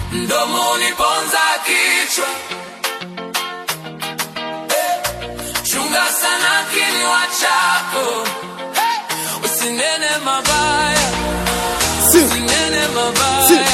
mdomo uniponza kichwa Eh, chunga sana kinywa chako Eh, usinene mabaya Si. usinene mabaya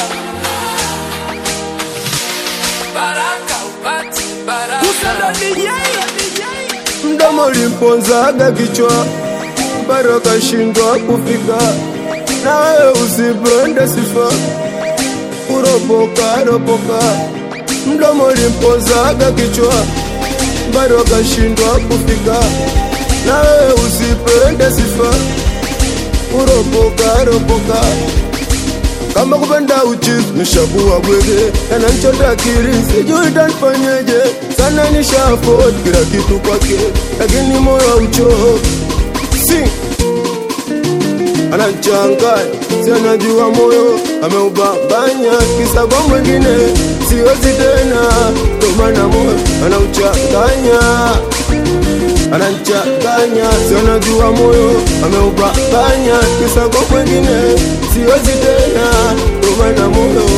baraka upati baraka mdomo ulimponzaga kichwa bado akashindwa kufika na wewe usipende sifa kuropoka ropoka mdomo ulimponzaga kichwa bado akashindwa kufika na wewe usipende sifa kuropoka ropoka kama kupenda uchizi nishakuwa bwege yananchota akili sijui tanfanyeje sana nisha afford kila kitu kwake lakini moyo hauchoki si anachanganya si anajua moyo ameubambanya kisa kwa mwingine siwezi tena ndo maana moyo anauchanganya anachanganya si anajua moyo ameubambanya kisa kwa mwingine siwezi tena ndo maana moyo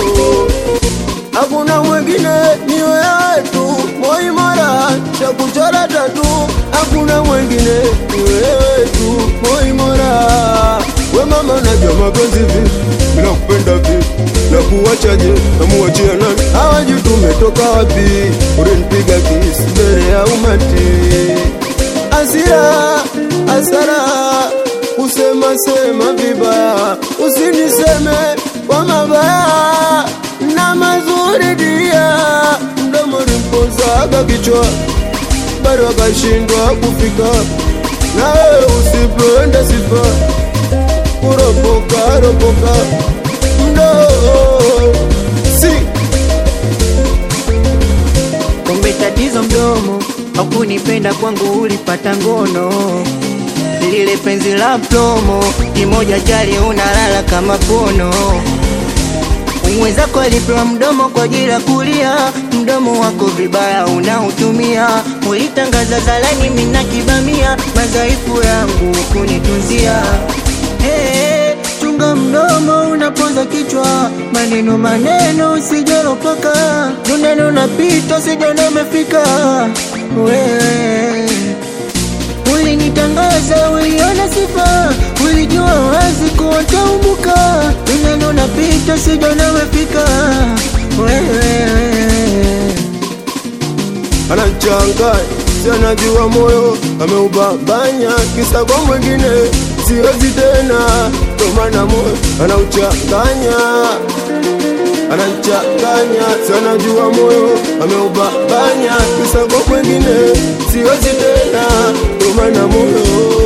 hakuna mwingine ni wewe tu moi mara cha kuchora tatu hakuna mwingine ni wewe tu moi mara we mama unajua mapenzi vipi bila kupenda vipi na kuwachaje na muachia nani hawajui tumetoka wapi ulinipiga kisi mbele ya umati asira asara kusema sema vibaya usiniseme kwa mabaya na mazuri dia mdomo limpozaga kichwa bado akashindwa kufika na wewe usipende sifa kuropoka ropoka mdoo si Kumbe tatizo mdomo, hakunipenda kwangu, ulipata ngono. Lile penzi la plomo, kimoja chali unalala kama pono. Mwenzako alipewa mdomo kwa ajili ya kulia, mdomo wako vibaya unautumia. Ulitangaza zalani, mina kibamia, madhaifu yangu kunitunzia. Hey, chunga mdomo unapoza kichwa, maneno maneno usijaropoka, duneno napita sijana umefika wewe Ulinitangaza, uliona sifa, ulijua wazi kuwa taumbuka. Duneno napita sijana umefika wewe anachanganya si anajua moyo ameubambanya kisa kwa mwingine siwezi tena ndo maana moyo anauchanganya anachanganya si anajua moyo ameubambanya kisa kwa mwingine siwezi tena ndo maana moyo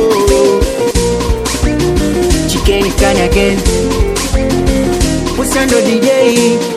Chicken can again Pusando DJ